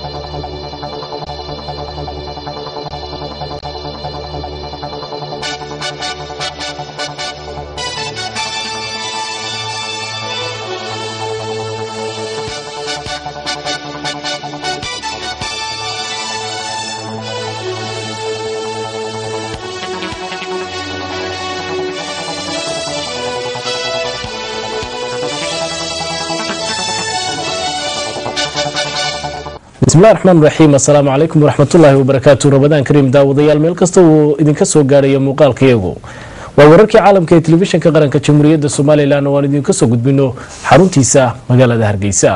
bismillahi raxmaan raxiim assalaamu calaykum waraxmatullaahi wabarakaatu rabadaan kariim daawadayaal meel kasta uu idinka soo gaadhayo muuqaalkayagu waa wararkii caalamka ee telefishinka qaranka jamhuuriyadda somalilan oo aan idinka soo gudbino xaruntiisa magaalada hargeysa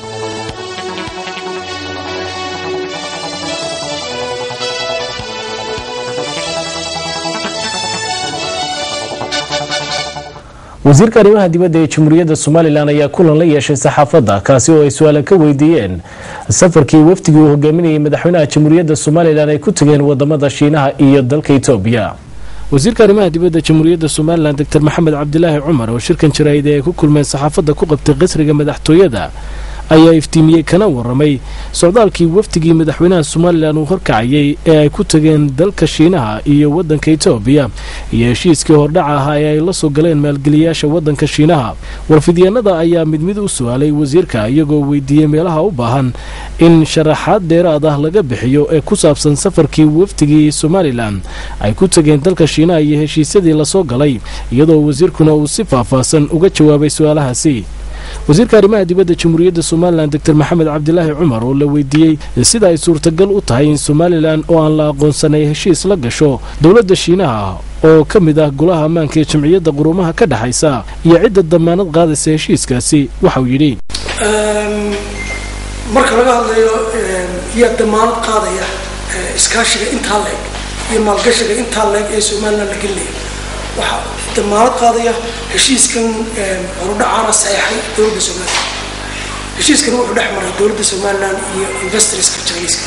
wasiirka arrimaha dibadda ee jamhuuriyadda somalilan ayaa kulan la yeeshay saxaafadda kaasi oo ay su-aala ka weydiiyeen safarkii wafdigii uu hogaaminayay madaxweynaha jamhuuriyadda somalilan ay ku tageen wadamada shiinaha iyo dalka etoobiya wasiirka arrimaha dibadda jamhuuriyadda somalilan doctor maxamed cabdilaahi cumar oo shirkan jaraa'ida ay ku kulmeen saxaafadda ku qabtay qasriga madaxtooyada ayaa iftiimiyey kana waramay socdaalkii wafdigii madaxweynaha somalilan uu horkacayay ee ay ku tageen dalka shiinaha iyo wadanka etoobiya iyo heshiiskii hordhaca ahaa ee ay la soo galeen maalgeliyaasha wadanka shiinaha warfidyaenada ayaa mid mid u su-aalay wasiirka iyagoo weydiiyey meelaha u baahan in sharaxaad dheeraad ah laga bixiyo ee ku saabsan safarkii wafdigii somalilan ay ku tageen dalka shiinaha iyo heshiisyadii lasoo galay iyadoo wasiirkuna uu si faahfaahsan uga jawaabay su-aalahaasi wasiirka arrimaha dibadda jamhuuriyadda somalilan doctor maxamed cabdilaahi cumar oo la weydiiyey sida ay suurtagal u tahay in somalilan oo aan la aqoonsanay heshiis la gasho dowladda shiinaha oo ka mid ah golaha ammaanka ee jamciyadda quruumaha ka dhexaysa iyo cidda damaanad qaadaysa heshiiskaasi waxauu yidhi marka laga hadlayo yaa damaanad qaadaya iskaashiga intaa leeg iyo maalgashiga intaa leeg ee somalilan la gelinaya waxaa damaanad qaadaya heshiiskan horudhacaana saxeexay dowladda somalilan heshiiskan wuxuu dhex maray dowladda somalilan iyo investorska jiniiska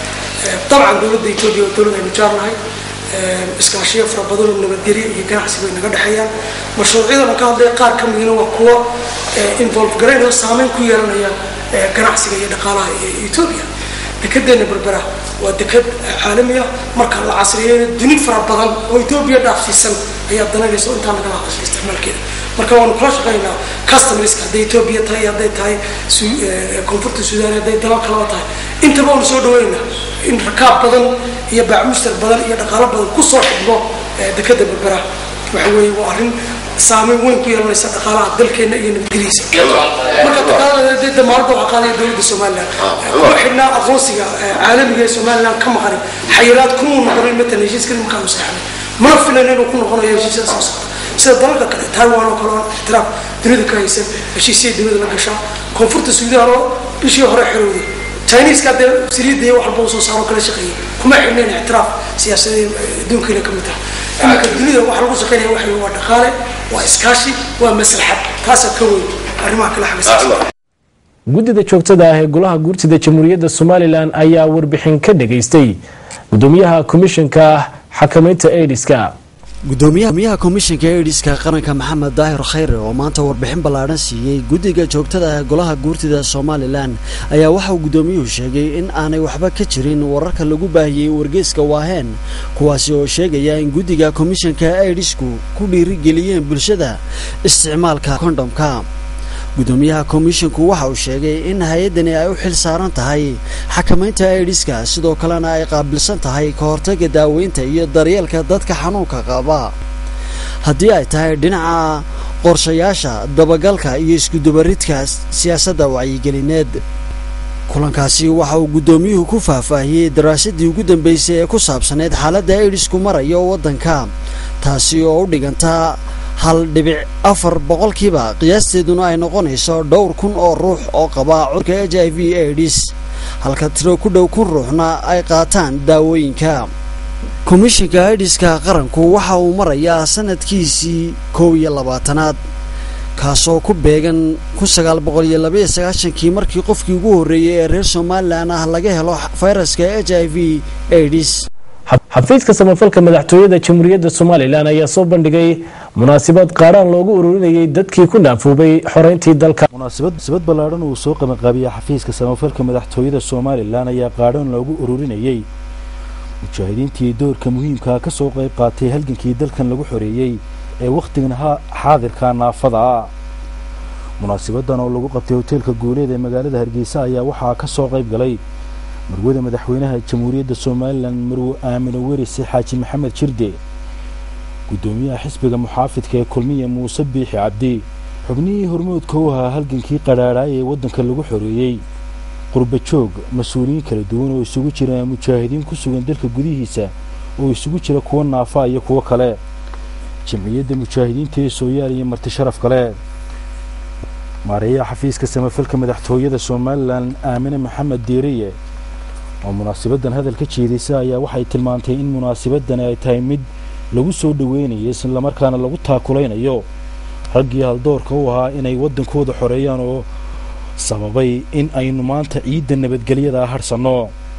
dabcan dowladda etoobiya waa dowlad aynu jaarnahay iskaashiyo fara badan oo nabadgelyo iyo ganacsi bay naga dhexeeyaan mashruucyadana ka hadlaya qaar ka midna waa kuwa involve garaynaya saameyn ku yeelanaya ganacsiga iyo dhaqaalaha etoobiya dekedeena berbera waa deked caalami ah marka la casriyeeyo duni fara badan oo etoobiya dhaafsiisan ayaa dananaysa oo intaa nagala hadashay isticmaalkeeda marka waanu kula shaqaynaa customerska hadday etoobiya tahay hadday tahay koonfurta suudaan hadday dalal kalaba tahay intaba waanu soo dhaweynaa in rakaab badan iyo baacmushtar badan iyo dhaqaalo badan kusoo xidhmo dekeda berbera waxa weeye waa arrin saameyn weyn ku yeelanaysa dhaqaalaha dalkeena iyo nabadgeliisa marka daqaalada damaanada waxaa qaadaya dowladda somalilan kuma xidhnaa aqoonsiga caalamiga ee somalilan ka maqanin xayiraad kumuu noqonin matalan heshiiskani markaanu saxnay mana filan inuu ku noqonayo heshiisyada soo socda sida dalalka kale taiwan oo kale oo ixtiraaf dunida ka haysan heshiisyada dunida la gashaa koonfurta suudaan oo bishii hore xirowday chineska dee saliidda iyo wax walba usoo saaro kala shaqeeyay kuma xidhnayn ixtiraaf siyaasadii adduunkiina ka mid taha iminka dunida waxa lagu shaqeynaya waxa waa dhaqaale waa iskaashi waa maslaxad taasa ka weyn arrimaha kale xagga guddida joogtada ah ee golaha guurtida jamhuuriyadda somalilan ayaa warbixin ka dhageystay gudoomiyaha komishanka xakamaynta aidiska gudoomiyaha komishanka eidhiska qaranka maxamed daahir khayre oo maanta warbixin ballaadhan siiyey guddiga joogtada ah golaha guurtida somalilan ayaa waxauu guddoomiyuhu sheegay in aanay waxba ka jirin wararka lagu baahiyey wargeyska waaheen kuwaasi oo sheegaya in guddiga komishanka eidhisku ku dhiirigeliyeen bulshada isticmaalka kondhomka gudoomiyaha komishanku waxa uu sheegay in hay-addani ay u xil saaran tahay xakamaynta aidhiska sidoo kalena ay qaabilsan tahay ka hortagga daaweynta iyo daryeelka dadka xanuunka qaba haddii ay tahay dhinaca qorshayaasha dabagalka iyo iskudubaridka siyaasadda wacyigelineed kulankaasi waxa uu guddoomiyuhu ku faahfaahiyey daraasadii ugu dambeysay ee ku saabsaneyd xaaladda aidhisku marayo waddanka taasi oo u dhiganta hal dhibic afar boqolkiiba qiyaasteeduna ay noqonayso dhowr kun oo ruux oo qaba cudurka h i v aidis halka tiro ku dhow kun ruuxna ay qaataan daawooyinka komishanka aidiska qaranku waxa uu marayaa sanadkiisii kow iyo labaatanaad kaasoo ku beegan kun sagaal boqol iyo labaiyo sagaashankii markii qofkii ugu horreeyey ee reer somalilan ah laga helo fayraska h i v aidis xafiiska samafalka madaxtooyada jamhuuriyadda somalilan ayaa soo bandhigay munaasabad qaadhaan loogu ururinayay dadkii ku naafoobay xoreyntii dalka munaasabad ballaadhan uu soo qabanqaabiya xafiiska samafalka madaxtooyada somalilan ayaa qaadhaan loogu ururinayay mujaahidiintii doorka muhiimkaa ka soo qayb qaatay halgankii dalkan lagu xoreeyey ee wakhtigan xaadirka naafada ah munaasabadan oo lagu qabtay hoteelka guuleed ee magaalada hargeysa ayaa waxaa ka soo qayb galay marwada madaxweynaha jamhuuriyadda somalilan marwe aamino werise xaaji maxamed jirde guddoomiyaha xisbiga muxaafidka ee kulmiya muuse biixi cabdi xubnihii hormoodka u ahaa halgankii qadhaadhaay ee waddanka lagu xoreeyey qurba joog mas-uuliyiin kala duwan oo isugu jira mujaahidiin ku sugan dalka gudihiisa oo isugu jira kuwo naafa iyo kuwo kale jamciyadda mujaahidiinta ee sooyaal iyo marti sharaf kale maareeyaha xafiiska samafalka madaxtooyada somalilan aamine maxamed diiriye oo munaasabaddan hadal ka jeedaysa ayaa waxay tilmaantay in munaasabadani ay tahay mid lagu soo dhoweynayo islamarkaana lagu taakulaynayo raggii haldoorka u ahaa inay waddankooda xoreeyaan oo sababay in aynu maanta ciidda nabadgelyada hadhsanno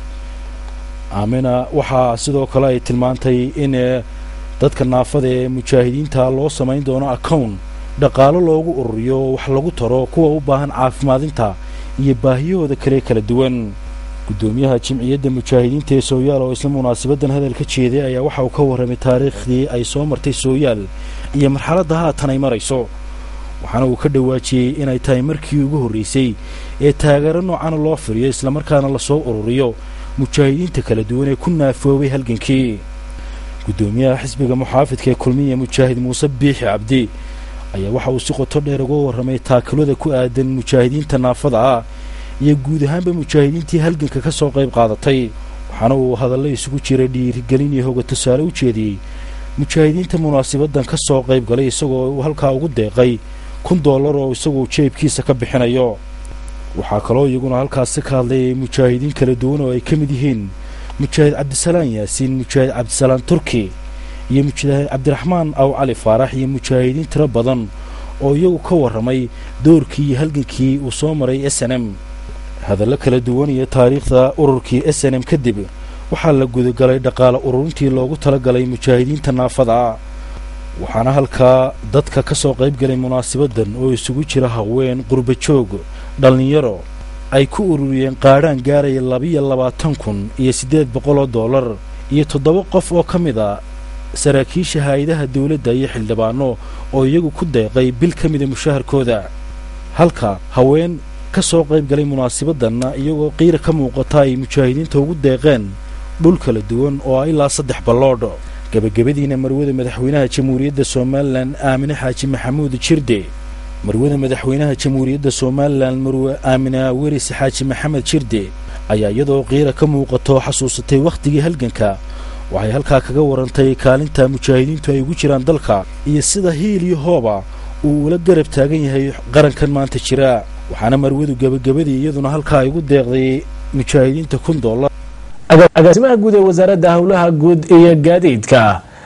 aamina waxaa sidoo kale ay tilmaantay in dadka naafada ee mujaahidiinta loo samayn doono accown dhaqaalo loogu ururiyo wax lagu taro kuwa u baahan caafimaadinta iyo baahiyahooda kale kala duwan guddoomiyaha jimciyadda mujaahidiinta ee sooyaal oo isla munaasabaddan hadal ka jeeday ayaa waxa uu ka warramay taariikhdii ay soo martay sooyaal iyo marxaladda haatan ay marayso waxaana uu ka dhawaajiyey inay tahay markii ugu horraysay ee taageero noocana loo firiyo islamarkaana lasoo ururiyo mujaahidiinta kala duwan ee ku naafoobay halgankii guddoomiyaha xisbiga muxaafidka ee kulmiya mujaahid muuse biixi cabdi ayaa waxa uu si qoto dheer uga warramay taakilada ku aadan mujaahidiinta naafada ah iyo guud ahaanba mujaahidiintii halganka ka soo qayb qaadatay waxaana uu hadallo isugu jira dhiirigelin iyo hoga tusaale u jeediyey mujaahidiinta munaasabaddan ka soo qayb galay isagoo uu halkaa ugu deeqay kun dollar oo isaguo jeebkiisa ka bixinayo waxaa kaloo iyaguna halkaasi ka hadlayay mujaahidiin kala duwan oo ay ka mid yihiin mujaahid cabdisalaan yaasiin mujaahid cabdisalaan turki iyo mujaahid cabdiraxmaan aw cali faarax iyo mujaahidiin tiro badan oo iyagu ka warramay doorkii iyo halgankii uu soo maray s n m hadallo kala duwan iyo taariikhda ururkii s n m kadib waxaa la gudagalay dhaqaale ururintii loogu talagalay mujaahidiinta naafada ah waxaana halkaa dadka ka soo qayb galay munaasabaddan oo isugu jira haween qurba joog dhallinyaro ay ku ururiyeen qaadhaan gaaraya labiyo labaatan kun iyo siddeed boqol oo dollar iyo toddoba qof oo ka mid a saraakiisha hay-adaha dawladda iyo xildhibaano oo iyagu ku deeqay bil ka mida mushaharkooda halka haween ka soo qayb galay munaasabaddanna iyagoo qiira ka muuqata ay mujaahidiinta ugu deeqeen dhul kala duwan oo ah ilaa saddex balloodh gebagabadiina marwada madaxweynaha jamhuuriyadda somalilan aamine xaaji maxamuud jirde marwada madaxweynaha jamhuuriyadda somalilan marwe aamina weris xaaji maxamed jirde ayaa iyadoo qiira ka muuqato xasuusatay wakhtigii halganka waxay halkaa kaga warantay kaalinta mujaahidiintu ay ugu jiraan dalka iyo sida hiil iyo hooba uu ula garab taagan yahay qarankan maanta jira waxaana marwadu gebagabadii iyaduna halkaa ay ugu deeqday mujaahidiinta kun dollar agaasimaha guud ee wasaaradda howlaha guud iyo gaadiidka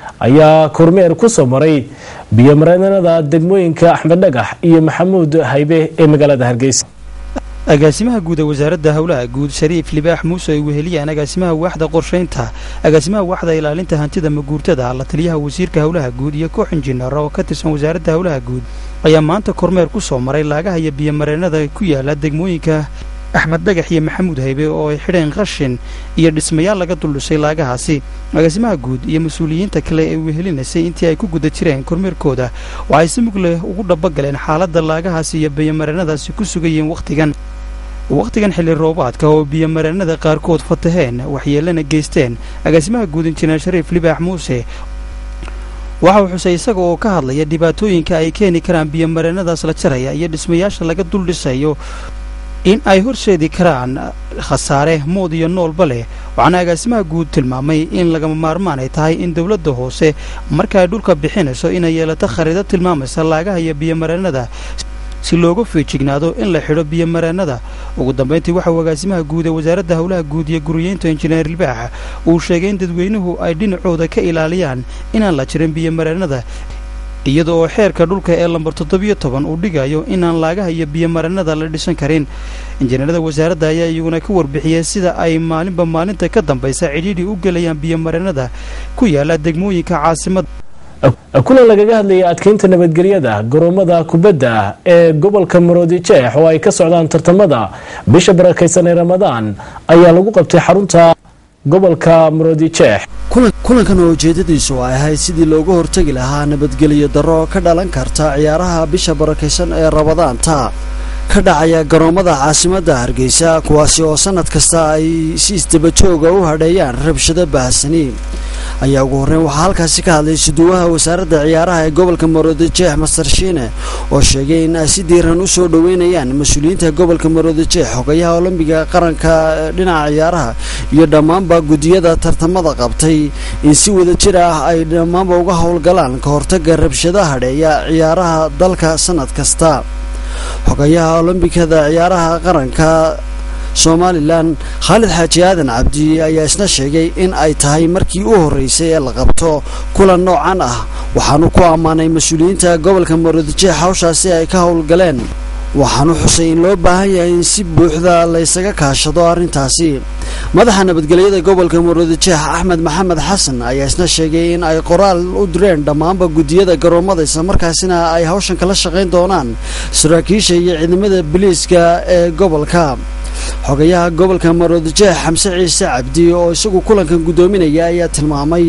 ayaa kormeer ku soo maray biyomareenada degmooyinka axmed dhagax iyo maxamuud haybe ee magaalada hargeysa agaasimaha guud ee wasaaradda howlaha guud shariif libaax muuse ay weheliyaan agaasimaha waaxda qorshaynta agaasimaha waaxda ilaalinta hantida maguurtada la taliyaha wasiirka howlaha guud iyo koox injineer oo ka tirsan wasaaradda howlaha guud ayaa maanta kormeer ku soo maray laagaha iyo biyomareenada ku yaala degmooyinka axmed dhagax iyo maxamuud haybe oo ay xidheen qashin iyo dhismayaal laga duldhisay laagahaasi agaasimaha guud iyo mas-uuliyiinta kale ee wehelinaysay intii ay ku guda jireen kormeerkooda waxay si mug leh ugu dhabagaleen xaaladda laagahaasi iyo biyomareenadaasi ku sugayeen wakhtigan wakhtigan xilli roobaadka oo biyomareenada qaarkood fataheen waxyeelana geysteen agaasimaha guud injineer shariif libaax muuse waxa uu xusay isaga oo ka hadlaya dhibaatooyinka ay keeni karaan biyomareenadaas la jaraya iyo dhismayaasha laga duldhisayo in ay horseedi karaan khasaare mood iyo noolba leh waxaana agaasimaha guud tilmaamay in lagama maarmaan ay tahay in dowladda hoose marka ay dhulka bixinayso inay yeelato khariidad tilmaamaysa laagaha iyo biyomareenada si looga feejignaado in la xidho biyomareenada ugu dambayntii waxa uu agaasimaha guud ee wasaaradda howlaha guud iyo guriyeynta injineer libaax uu sheegay in dadweynuhu ay dhinacooda ka ilaaliyaan inaan la jirin biyomareenada iyada oo xeerka dhulka ee lambar toddobiyo toban uu dhigayo inaan laagaha iyo biyomarannada la dhisan karin injineerada wasaaradda ayaa iyaguna ka warbixiyey sida ay maalinba maalinta ka dambaysa cidhiidhi u gelayaan biyomarannada ku yaala degmooyinka caasimadda kulan lagaga hadlayay adkeynta nabadgelyada garoomada kubadda ee gobolka maroodijeex oo ay ka socdaan tartamada bisha barakaysan ee ramadaan ayaa lagu qabtay xarunta gobolka maroodijeex kulankan oo ujeedadiisu ay ahayd sidii looga hortegi lahaa nabadgelyo darro ka dhalan karta ciyaaraha bisha barakaysan ee rabadaanta ka dhacaya garoomada caasimadda hargeysa kuwaasi oo sannad kasta ay si isdabajooga u hadheeyaan rabshado baahsani ayaa ugu horreyn waxaa halkaasi ka hadlay suduwaha wasaaradda ciyaaraha ee gobolka maroodijeex master shiine oo sheegay in ay si diiran u soo dhoweynayaan mas-uuliyiinta gobolka maroodijeex xogayaha olombiga qaranka dhinaca ciyaaraha iyo dhammaanba guddiyada tartamada qabtay in si wada jir ah ay dhammaanba uga howlgalaan ka hortagga rabshadaha hadheeya ciyaaraha dalka sannad kasta xogayaha olombikada ciyaaraha qaranka somalilan khaalid xaaji aadan cabdi ayaa isna sheegay in ay tahay markii u horreysay ee la qabto kulan noocan ah waxaanu ku ammaanay mas-uuliyiinta gobolka maroodijeex hawshaasi ay ka howlgaleen waxaanu xusay in loo baahan yahay in si buuxda laysaga kaashado arrintaasi madaxa nabadgelyada gobolka maroodijeex axmed maxamed xasan ayaa isna sheegay in ay qoraal u direen dhammaanba guddiyada garoomada islamarkaasina ay hawshan kala shaqayn doonaan saraakiisha iyo ciidamada biliiska ee gobolka xogayaha gobolka maroodijeex xamse ciise cabdi oo isagu kulankan guddoominaya ayaa tilmaamay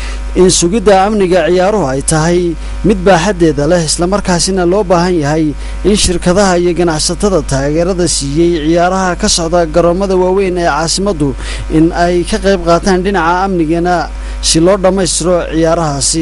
in sugidda amniga ciyaaruhu ay tahay mid baaxaddeeda leh islamarkaasina loo baahan yahay in shirkadaha iyo ganacsatada taageerada siiyey ciyaaraha ka socda garoomada waaweyn ee caasimaddu in ay ka qayb qaataan dhinaca amnigana si loo dhammaystiro ciyaarahaasi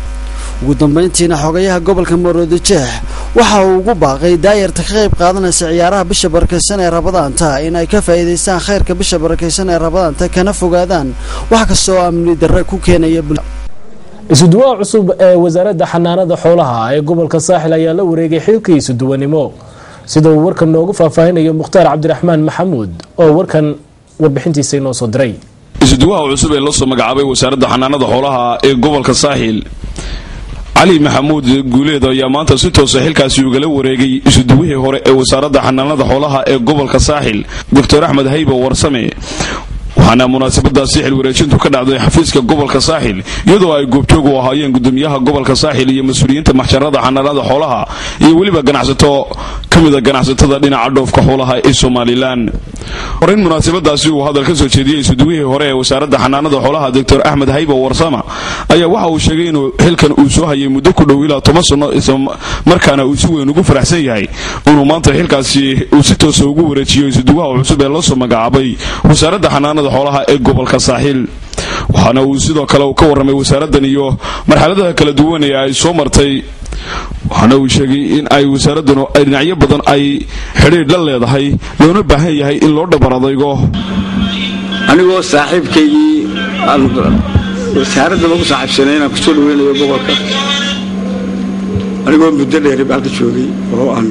ugu dambayntiina xogayaha gobolka maroodijeex waxa uu ugu baaqay daayarta ka qayb qaadanaysa ciyaaraha bisha barakaysan ee rabadaanta in ay ka faa'iidaystaan khayrka bisha barakaysan ee rabadaanta kana fogaadaan wax kasta oo amni darre ku keenaya isuduwaha cusub ee wasaaradda xanaanada xoolaha ee gobolka saaxil ayaa la wareegay xilkii isuduwanimo sida uu warkan noogu faahfaahinayo mukhtaar cabdiraxmaan maxamuud oo warkan warbixintiisa inoo soo diray isuduwaha cusub ee la soo magacaabay wasaaradda xanaanada xoolaha ee gobolka saaxil cali maxamuud guuleed ayaa maanta si toosa xilkaasi ugala wareegay isuduwihii hore ee wasaaradda xanaanada xoolaha ee gobolka saaxil doctor axmed hayba warsame waxaana munaasabadaasi xil wareejintu ka dhacday xafiiska gobolka saaxil iyadoo ay goobjoog u ahaayeen gudoomiyaha gobolka saaxil iyo mas-uuliyiinta maxjarada xanaanada xoolaha iyo weliba ganacsato ka mida ganacsatada dhinaca dhoofka xoolaha ee somalilan horeyn munaasabadaasi uu hadal ka soo jeediyey isuduwihii hore ee wasaaradda xanaanada xoolaha doctor axmed hayba warsama ayaa waxa uu sheegay inuu xilkan uu soo hayay muddo ku dhow ilaa toban sanno islamarkaana uu si weyn ugu faraxsan yahay inuu maanta xilkaasi uu si toosa ugu wareejiyo isuduwaha cusub ee la soo magacaabay wasaaradda xanaanada xoolaha ee gobolka saaxiil waxaana uu sidoo kale ka warramay wasaaraddan iyo marxaladaha kala duwan ee ay soo martay waxaana uu sheegay in ay wasaaraddanu ay dhinacyo badan ay xidhiidh la leedahay loona baahan yahay in loo dhabar adaygo anigoo saaxiibkaygii wasaaraddaba ku saaxiibsanay inaan kusoo dhaweynayo gobolka anigoo muddo dheeri bacda joogay oo aan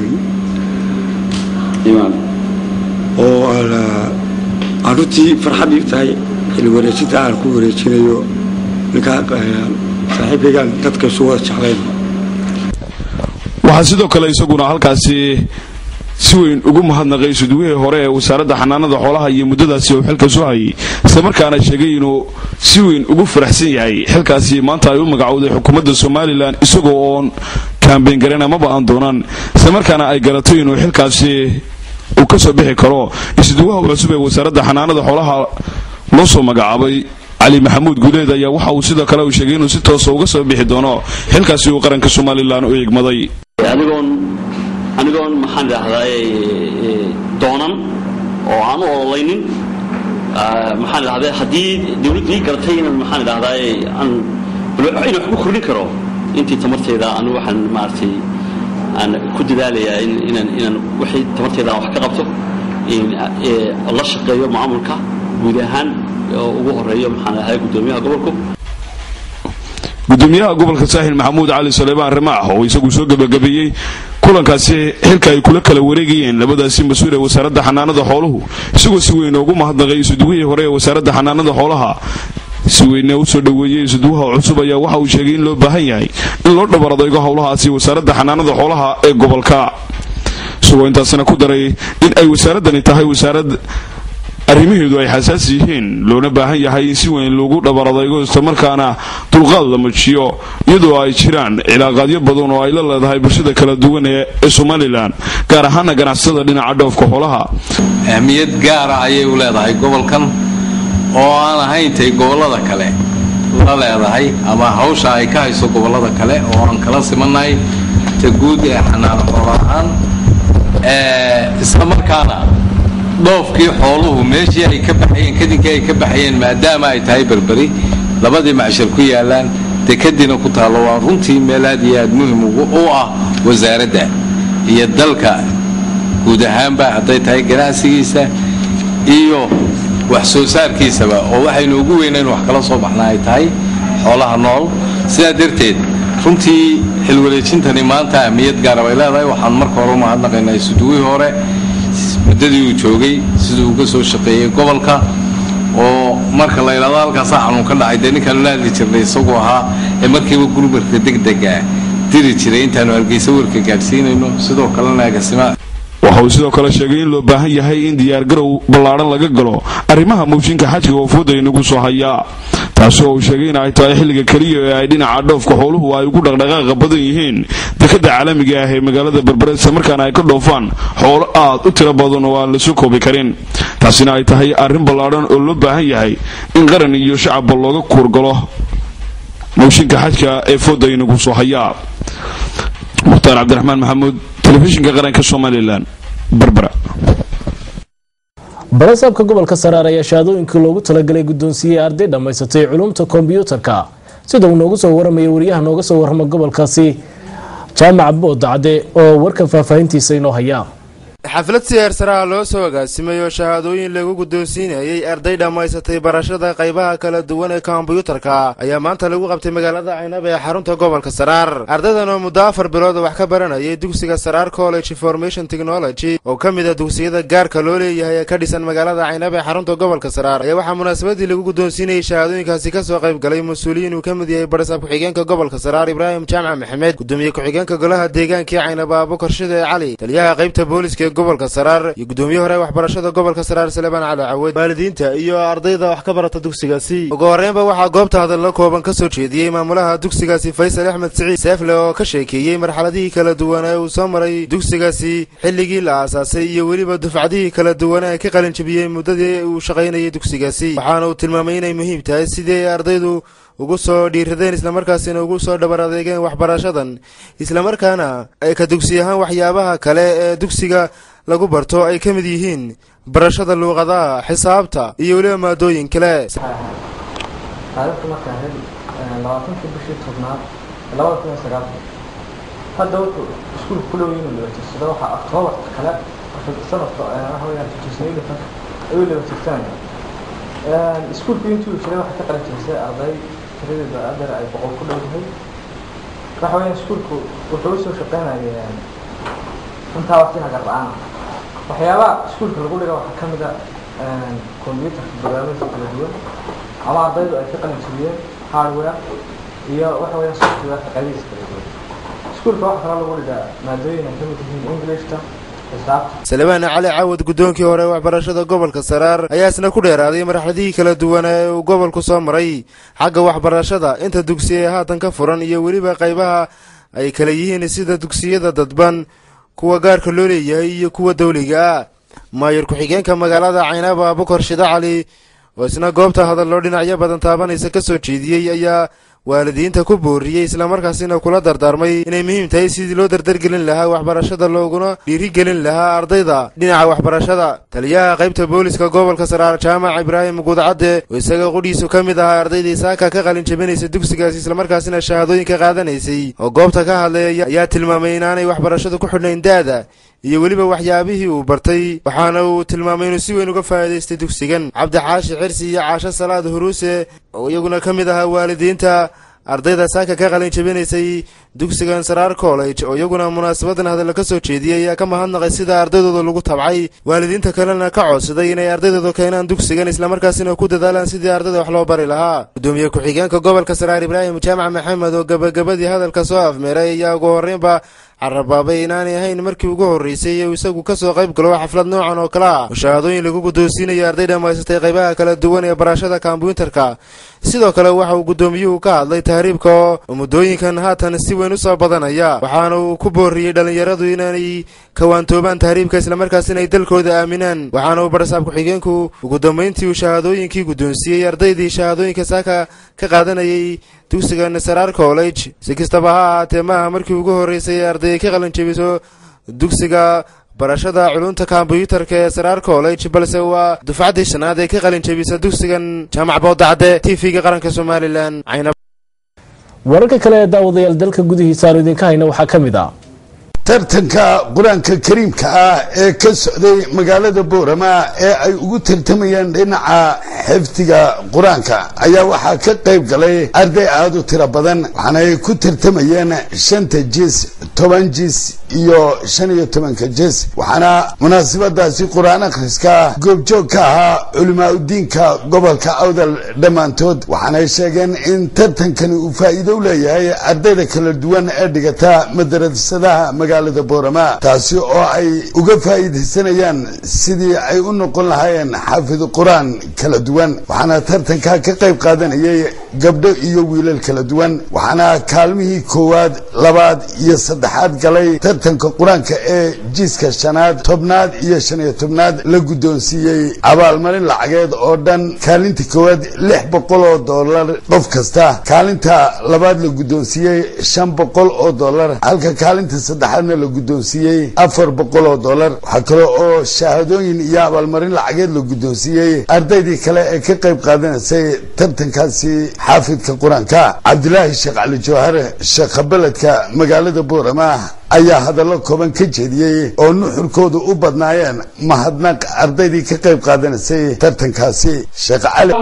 oo aan runtii farxad ii tahay xil wareejinta aan ku wareejinayo ninkaa saaxiibkaygaan dadka isu wada jeclayn waxaa sidoo kale isaguna halkaasi si weyn ugu mahadnaqay isuduwihii hore ee wasaaradda xanaanada xoolaha iyo muddadaasi uu xilka soo hayay islamarkaana sheegay inuu si weyn ugu faraxsan yahay xilkaasi maanta ay u magacowday xukuumadda somalilan isagoo oon kaambeyn garen amaba aan doonaan islamarkaana ay garatay inuu xilkaasi uu ka soo bixi karo isuduwaha cusub ee wasaaradda xanaanada xoolaha loo soo magacaabay cali maxamuud guuleed ayaa waxa uu sidoo kale uu sheegay inuu si toosa uga soo bixi doono xilkaasi uu qaranka somalilan u egmaday anigoon anigoon maxaan idhaahdaa doonan oo aan u ololaynin maxaan idhahdaa haddii dawladdu ii garatay inaan maxaan idhahdaa aan inaan wax ku kordhin karo intii tamarteeda anigu waxaan maaragtay aan ku dadaalayaa inaan inaan wixii tamarteeda wax ka qabto la shaqeeyo maamulka guud ahaan oo ugu horeeyo maxaan ahay gudoomiyaha gobolku gudoomiyaha gobolka saaxil maxamuud cali suleymaan rimaax oo isagu soo gebagabeeyey kulankaasi xilka ay kula kala wareegayeen labadaasi mas-uul ee wasaaradda xanaanada xooluhu isagoo si weyn ugu mahadnaqay isuduwihii hore ee wasaaradda xanaanada xoolaha si weyne u soo dhoweeyey isuduwaha cusub ayaa waxa uu sheegay in loo baahan yahay in loo dhabar adaygo howlahaasi wasaaradda xanaanada xoolaha ee gobolka isagoo intaasina ku daray in ay wasaaradani tahay wasaarad arrimaheedu ay xasaas yihiin loona baahan yahay in si weyn lagu dhabar adaygo islamarkaana dulqaad la muujiyo iyadoo ay jiraan cilaaqaadyo badan oo ay la leedahay bulshada kala duwan ee somalilan gaar ahaana ganacsatada dhinaca dhoofka xoolaha ahmiyad gaara ayay u leedahay gobolkan oo aan ahayn tay gobollada kale la leedahay ama hawsha ay ka hayso gobollada kale oo aan kala simannahay ta guud ee xanaano xoolo ahaan isla markaana dhoofkii xooluhu meeshii ay ka baxayeen kadinkii ay ka baxayeen maadaama ay tahay berberi labadii macshar ku yaalaan dekadiina ku taallo waa runtii meel aad iyo aad muhim u ah wasaaradda iyo dalka guud ahaanba hadday tahay ganacsigiisa iyo wax soo saarkiisaba oo waxaynu ugu weynayn wax kala soo baxna ay tahay xoolaha nool sidaa darteed runtii xilwareejintani maanta ahmiyad gaara bay leedahay waxaan marka hore umahadnaqaynaa isuduwihii hore muddadii uu joogay siduu uga soo shaqeeyey gobolka oo marka la ydhahdo halkaasa xanuun ka dhacay dee ninkaanu la hadli jirnay isagoo ahaa ee markiiba gurmarka degdega diri jiray intaanu hargeysa warka gaadhsiinayno sidoo kalena agasima waxa uu sidoo kale sheegay in loo baahan yahay in diyaargarow ballaadhan laga galo arrimaha mooshinka xajka oo fooda inagu soo hayaa taasi oo uu sheegay in ay tahay xilliga keliya ee ay dhinaca dhoofka xooluhu ay ugu dhaqdhaqaaqa badan yihiin dekadda caalamiga ah ee magaalada berbere isla markaana ay ka dhoofaan xoolo aad u tiro badan oo aan lasoo koobi karin taasina ay tahay arrin ballaadhan oo loo baahan yahay in qaran iyo shacabba looga kuurgalo mooshinka xajka ee fooda inagu soo hayaa mukhtaar cabdiraxmaan maxamuud telefishinka qaranka somalilan berbera barasaabka gobolka saraar ayaa shahaadooyinkii loogu talagalay guddoonsiiyey arday dhammaysatay culumta kombyuutarka sida uu noogu soo waramaya wariyaha nooga soo warrama gobolkaasi jaamac boodacade oo warka faahfaahintiisa inoo haya xaflad siyaar saraha loo soo agaasimayo shahaadooyin lagu guddoonsiinayay arday dhammaysatay barashada qaybaha kala duwan ee kombyuutarka ayaa maanta lagu qabtay magaalada caynab ee xarunta gobolka saraar ardaydan oo muddo afar bilood wax ka baranayay dugsiga saraar college information technology oo ka mid ah dugsiyada gaarka loo leeyahay ee ka dhisan magaalada caynab ee xarunta gobolka saraar ayaa waxaa munaasabadii lagu guddoonsiinayay shahaadooyinkaasi ka soo qayb galay mas-uuliyiin uu ka mid yahay barasaab ku-xigeenka gobolka saraar ibraahim jaamac maxamed gudoomiye ku-xigeenka golaha deegaankii caynab aabukar shide cali taliyaha qaybta booliska gobolka saraar iyo gudoomiye hore waxbarashada gobolka saraar salebaan cali cawed waalidiinta iyo ardayda wax ka barata dugsigaasi ugu horreynba waxaa goobta hadallo kooban ka soo jeediyey maamulaha dugsigaasi faysal axmed siciid seefle oo ka sheekeeyey marxaladihii kala duwan ee uu soo maray dugsigaasi xilligii la aasaasay iyo weliba dufcadihii kala duwan ee ka qalin jabiyey muddadii uu shaqaynayay dugsigaasi waxaana uu tilmaamay inay muhiim tahay sidii ay ardaydu ugu soo dhiiradeen islamarkaasina ugu soo dhabar adeegeen waxbarashadan islamarkaana ay ka dugsi ahaan waxyaabaha kale ee dugsiga lagu barto ay ka mid yihiin barashada luuqadaha xisaabta iyo weliba maadooyin kale taariikhdu markaa ahayd labaatankii bishii tobnaad labada kun iyo sagaalka hadda wuxuu iskuulka ku dhow inuu lebajirsado waxaa oktoobarka kale sanadka waxa weyaan tutusnayda ayuu lebatirsanaya iskuulku intuu jiray waxaa ka qalin jirisay arday tiradeeda adeer ay boqol ku dhowdahay waxa weyaan iskuulku wuxuu usoo shaqeynaya intaa waqti hagar la-aana waxyaabaha iskuulka lagu dhiga waxaa ka mid a combyutarka barnaamijka kala duwan ama ardaydu ay ka qalin jabiyeen hardware iyo waxa weeyaan software qaybihiisa kala duwan iskuulka waxaa kaloo lagu dhigaa maadooyin ay ka mid yihiin englishka salebaan cali caawad guddoonkii hore waxbarashada gobolka saraar ayaa isna ku dheeraaday marxaladihii kala duwan ee uu gobolku soo maray xagga waxbarashada inta dugsi ee haatan ka furan iyo weliba qaybaha ay kala yihiin sida dugsiyada dadban kuwa gaarka loo leeyahay iyo kuwa dawliga ah maayar ku-xigeenka magaalada caynaaba abukar shida cali oo isna goobta hadallo dhinacyo badan taabanaysa ka soo jeediyey ayaa waalidiinta ku booriyey islamarkaasina kula dardaarmay inay muhiim tahay sidii loo dardargelin lahaa waxbarashada looguna dhiirigelin lahaa ardayda dhinaca waxbarashada taliyaha qaybta booliska gobolka saraar jaamac ibraahim guudcadde oo isaga qudhiisu ka mid ahaa ardaydii saaka ka qalin jabinaysa dugsigaasi islamarkaasina shahaadooyinka qaadanaysay oo goobta ka hadlay ayaa tilmaamay inaanay waxbarashadu ku xidhnayn da-da iyo weliba waxyaabihii uu bartay waxaana uu tilmaamay inuu si weyn uga faa'iidaystay dugsigan cabdixaashi xirsi iyo caasho salaad huruuse oo iyaguna ka mid ahaa waalidiinta ardayda saaka ka qalin jabinaysay dugsigan saraar college oo iyaguna munaasabadan hadalla ka soo jeediyey ayaa ka mahadnaqay sida ardaydooda lagu tabcay waalidiinta kalena ka codsaday inay ardaydooda keenaan dugsigan islamarkaasina ku dadaalaan sidii ardayda wax loo bari lahaa gudoomiye ku-xigeenka gobolka saraar ibraahim jaamac maxamed oo gabagabadii hadalka soo afmeeray ayaa ugu horreynba carabaabay inaanay ahayn markii ugu horreysay uu isagu ka soo qayb galo xaflad noocan oo kale ah oo shahaadooyin lagu guddoonsiinaya arday dhammaysatay qaybaha kala duwan ee barashada kombyuutarka sidoo kale waxa uu guddoomiyuhu ka hadlay tahriibka oo muddooyinkan haatan si weyn u soo badanaya waxaana uu ku booriyey dhallinyaradu inaanay kawaantoobaan tahriibka islamarkaasina ay dalkooda aaminaan waxaana uu barasaab ku-xigeenku ugu dambayntii uu shahaadooyinkii guddoonsiiyey ardaydii shahaadooyinka saaka ka qaadanayay dugsiga nasaraar college si kastaba ha ahaatee maaha markii ugu horreysay ee arday ay ka qalin jebiso dugsiga barashada culunta kombyuutarka ee saraar college balse waa dufcaddii shanaad ee ka qalin jebisa dugsigan jaamac boodacde t v-ga qaranka somalilan wararka kale ee daawadayaal dalka gudihiisa aanu idinka hayna waxaa ka mid ah tartanka qur-aanka kariimka ah ee ka socday magaalada boorama ee ay ugu tartamayeen dhinaca xifdiga qur-aanka ayaa waxaa ka qayb galay arday aada u tiro badan waxaana ay ku tartamayeen shanta jis toban jis iyo shan iyo tobanka jis waxaana munaasabadaasi qur-aan akhriska goobjoog ka ahaa culimaa udiinka gobolka awdal dhammaantood waxaanay sheegeen in tartankani uu faa'iido u leeyahay ardayda kala duwan ee dhigata madrasadaha magaalada boorama taasi oo ay uga faa'iidaysanayaan sidii ay u noqon lahaayeen xaafid qur-aan kala duwan waxaana tartankaa ka qayb qaadanayay gabdho iyo wiilal kala duwan waxaana kaalmihii koowaad labaad iyo saddexaad galay tartanka qur-aanka ee jiiska shanaad tobnaad iyo shan iyo tobnaad la guddoonsiiyey abaalmarin lacageed oo dhan kaalinta koowaad lix boqol oo dollar qof kasta kaalinta labaad la guddoonsiiyey shan boqol oo dollar halka kaalinta saddexaadna la guddoonsiiyey afar boqol oo dollar waxaa kale oo shahaadooyin iyo abaalmarin lacageed la guddoonsiiyey ardaydii kale ee ka qayb qaadanaysay tartankaasi xaafidka qur-aanka cabdilaahi sheekh cali jawhar sheekha beledka magaalada boorama ayaa hadallo kooban ka jeediyey oo nuxurkoodu u badnaayeen mahadnaq ardaydii ka qayb qaadanaysay tartankaasi sheekh cali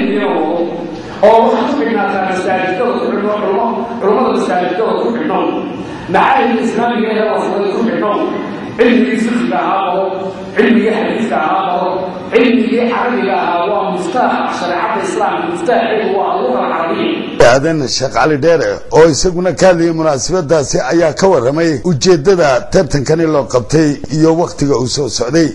oo waxaad ku xidhnaataa masaajidada ku xidhno culummada masaajidada ku xidhno macaahidka islaamiga ee waslada ku xidhno cilmigii fiqiga ahaa baro cilmigii xadiiska ahaa baro cilmigii carabiga ahaa waa muftaax shareecada islaamka muftaaxeedu waa alluga alcarabiya aadan sheekh cali dheere oo isaguna ka hadlayay munaasabadaasi ayaa ka warramay ujeeddada tartankani loo qabtay iyo wakhtiga uu soo socday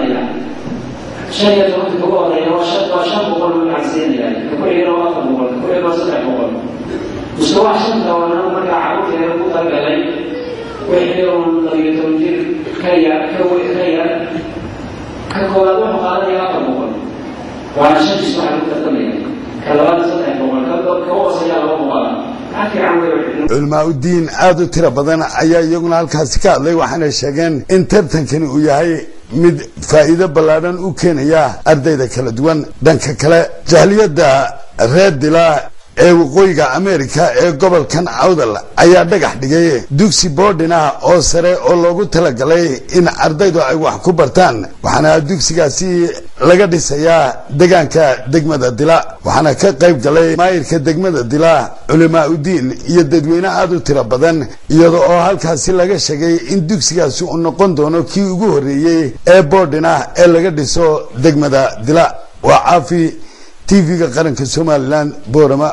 shan iyo tobanka ugu horeeya waa shan waa shan boqol buu gacansiinayaa ka ku xigana waa afar boqol ka ku xigana waa saddex boqol mise waa shanta oo anagu markaa carruurteeda ku talagalay wixii uun labiyo toban jir ka yar ka we ka yar ka koowaad wuxuu qaadanayaa afar boqol waana shan jis waxaa lagu tartamaya ka labaadna saddex boqol ka ka hooseeya laba boqol maxaa fiican wey culimaa udiin aada u tiro badan ayaa iyaguna halkaasi ka hadlay waxaanay sheegeen in tartankani uu yahay mid faa'iido ballaadhan u keenaya ardayda kala duwan dhanka kale jahliyadda reer dilaa ee waqooyiga amerika ee gobolkan awdal ayaa dhagax dhigay dugsi boodhin ah oo sare oo loogu talagalay in ardaydu ay wax ku bartaan waxaana dugsigaasi laga dhisayaa degaanka degmada dila waxaana ka qayb galay maayirka degmada dila culimaa udiin iyo dadweyne aada u tiro badan iyada oo halkaasi laga sheegay in dugsigaasi uu noqon doono kii ugu horreeyey ee boodhin ah ee laga dhiso degmada dila waa caafi tv-ga qaranka somalilan boorama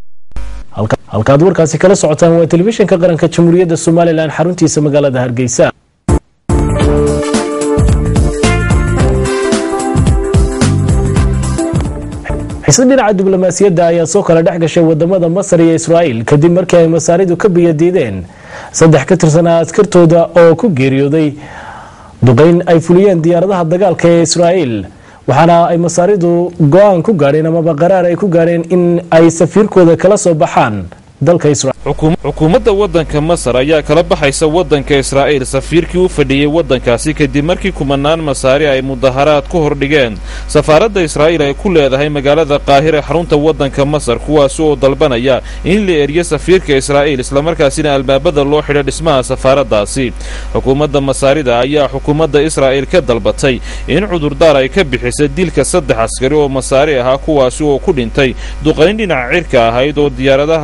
halkaad warkaasi kala socotaan waa telefishinka qaranka jamhuuriyadda somalilan xaruntiisa magaalada hargeysa xiisad dhinaca diblomaasiyadda ayaa soo kala dhex gashay wadamada masar iyo israa'iil kadib markii ay masaaridu ka biyadiideen saddex ka tirsanaa askartooda oo ku geeriyooday duqeyn ay fuliyeen diyaaradaha dagaalka ee israa'iil waxaana ay masaaridu go-aan ku gaadheen amaba qaraar ay ku gaadheen in ay safiirkooda kala soo baxaan dalka israel xukuumadda waddanka masar ayaa kala baxaysa waddanka israa'iil safiirkii u fadhiyey waddankaasi kadib markii kumanaan masaari ay mudaharaad ku hordhigeen safaaradda israa'iil ay ku leedahay magaalada qaahire xarunta waddanka masar kuwaasi oo dalbanaya in la eriyo safiirka israa'iil islamarkaasina albaabada loo xidho dhismaha safaaraddaasi xukuumadda masaarida ayaa xukuumadda israa'iil ka dalbatay in cudurdaar ay ka bixisa dilka saddex askari oo masaari ahaa kuwaasi oo ku dhintay duqayn dhinaca cirka ahayd oo diyaaradaha daga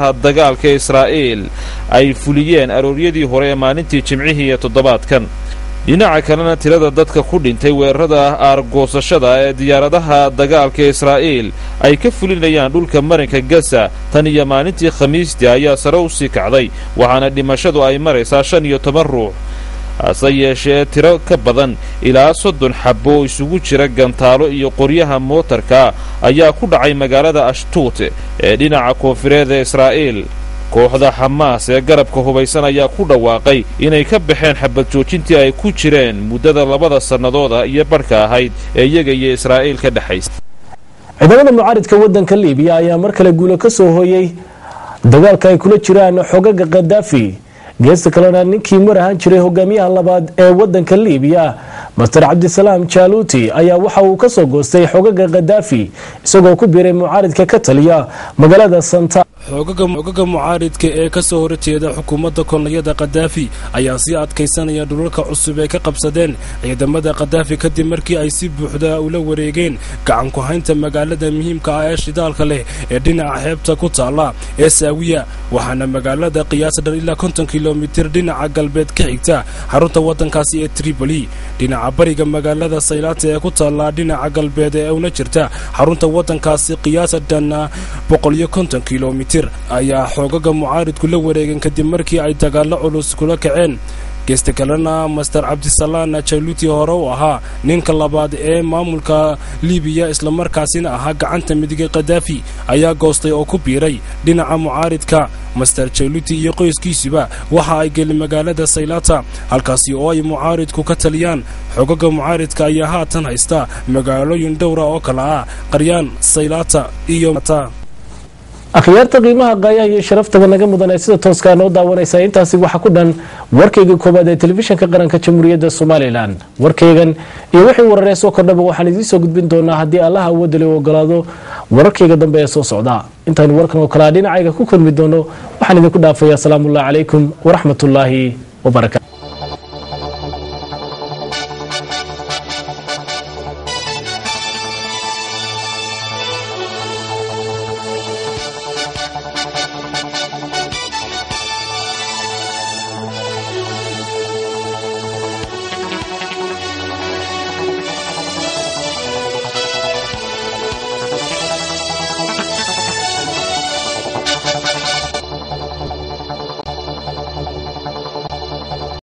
dagaalka israa'iil ay fuliyeen arooryadii hore ee maalintii jimcihii iyo toddobaadkan dhinaca kalena tirada dadka ku dhintay weerarada aargoosashada ee diyaaradaha dagaalka israa'iil ay ka fulinayaan dhulka marinka gaza tan iyo maalintii khamiistii ayaa sare u sii kacday waxaana dhimashadu ay maraysaa shan iyo toban ruux hase yeeshee tiro ka badan ilaa soddon xabbo oo isugu jira gantaalo iyo qoryaha mootarka ayaa ku dhacay magaalada ashtuut ee dhinaca koonfureed ee israa'iil kooxda xamaas ee garabka hubaysan ayaa ku dhawaaqay inay ka baxeen xabad joojintii ay ku jireen muddada labada sannadooda iyo badhka ahayd ee iyaga iyo israa'iil ka dhexaysa ciidamada mucaaridka waddanka liibiya ayaa mar kale guulo ka soo hooyey dagaalka ay kula jiraan xogaga khadaafi geesta kalena ninkii mar ahaan jiray hogaamiyaha labaad ee waddanka liibiya master cabdisalaam jaaluuti ayaa waxa uu ka soo goostay xogaga khadaafi isagoo ku biiray mucaaridka ka taliya magaalada santa xoogaga mucaaridka ee ka soo horjeeda xukuumadda kolonyada khadaafi ayaa sii adkaysanaya dhulalka cusub ee ka qabsadeen ciidamada khadaafi kadib markii ay si buuxda ula wareegeen gacan ku-haynta magaalada muhiimka ah ee shidaalka leh ee dhinaca xeebta ku taalla ee saawiya waxaana magaalada qiyaasa dhan ilaa konton kilomitir dhinaca galbeed ka xigta xarunta waddankaasi ee tripoli dhinaca bariga magaalada saylaata ee ku taalla dhinaca galbeed ee una jirta xarunta waddankaasi qiyaasa dhan boqoliyo konton kilomitir ayaa xoogaga mucaaridku la wareegeen kadib markii ay dagaallo culus kula kaceen geesta kalena master cabdisalaan jaluuti hore u ahaa ninka labaad ee maamulka libiya islamarkaasina ahaa gacanta midiga khadaafi ayaa goostay oo ku biiray dhinaca mucaaridka master jaluuti iyo qoyskiisuba waxa ay geli magaalada saylata halkaasi oo ay mucaaridku ka taliyaan xogaga mucaaridka ayaa haatan haysta magaalooyin dhowra oo kale ah qaryaan saylata iyo akhyaarta qiimaha qaayaha iyo sharaftaba naga mudan ee sida tooskaa noo daawanaysa intaasi waxaa ku dhan warkayga koowaad ee telefishinka qaranka jamhuuriyadda somalilan warkaygan iyo wixii wararee soo kordhaba waxaan idiin soo gudbin doonaa haddii allaha awoodale u ogolaado wararkayga dambe ee soo socda intaanu warkan oo kalea dhinacayga ku kulmi doono waxaan idinku dhaafayaa asalaamullahi calaykum waraxmatullaahi wabarakaatu